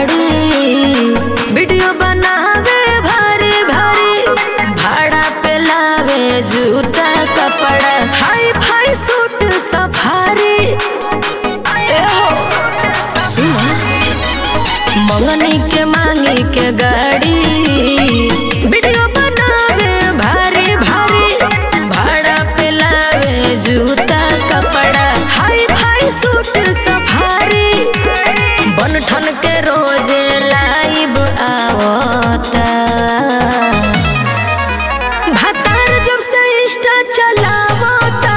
गाड़ी वीडियो बनावे भारी भारी भाड़ा पे लावे जूता कपड़ा हाई फाई सूट सफारी ए हो सुना मंगनी के मांगी के गाड़ी वीडियो बनावे भारी भारी भाड़ा पे लावे जूता कपड़ा हाई फाई सूट सफारी बन ठन के रोजे लाइव आवता भातार जब से इंस्टा चलावता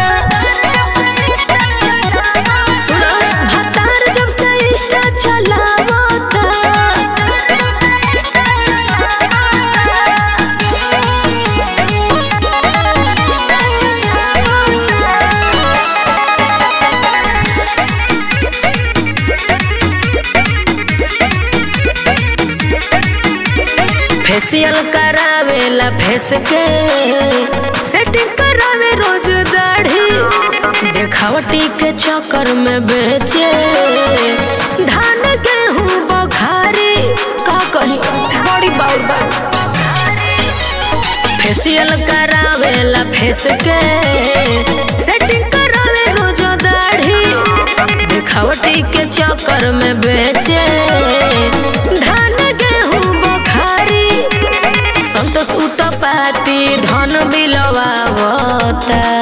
सुनो भातार जब से इंस्टा चलावता फेशियल करावेला फेस के सेटिंग करावे रोज दाढ़ी देखावटी के चक्कर में बेचे धान गेहूं बखारी का कही बड़ी बाउर बा फेशियल करावेला फेस के सेटिंग करावे रोज दाढ़ी देखावटी के चक्कर में बेचे धान गेहूं बखारी संतोष उतपाती धन बिलवावता